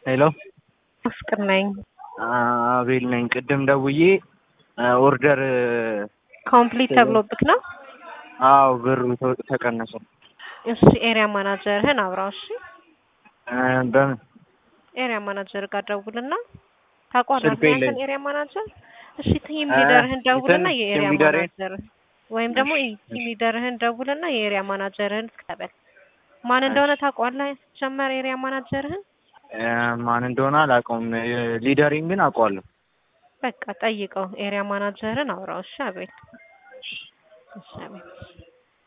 ሄሎ ፍቅር ነኝ። አቤል ነኝ። ቅድም ደውዬ ኦርደር ኮምፕሊት ተብሎብክ ነው? አዎ ብሩ ተ- ተቀነሰ። እሺ ኤሪያ ማናጀርህን አውራው። እሺ በምን ኤሪያ ማናጀር ጋር ደውልና ታውቀዋለህ ስልኩ አንተን የለኝም። ኤሪያ ማናጀር። እሺ ቲም ሊደርህን ደውልና እንትን የኤሪያ ቲም ሊደሬ- ማናጀር ወይም ደግሞ ቲም ሊደርህን ደውልና የኤሪያ ማናጀርህን ተቀበል። ማን እንደሆነ ታውቀዋለህ? ጀመር ኤሪያ ማናጀርህን ማን እንደሆነ አላውቀውም። ሊደሪን ግን አውቀዋለሁ። በቃ ጠይቀው። ኤሪያ ማናጀርን አውራው። እሺ አቤል። እሺ አቤል።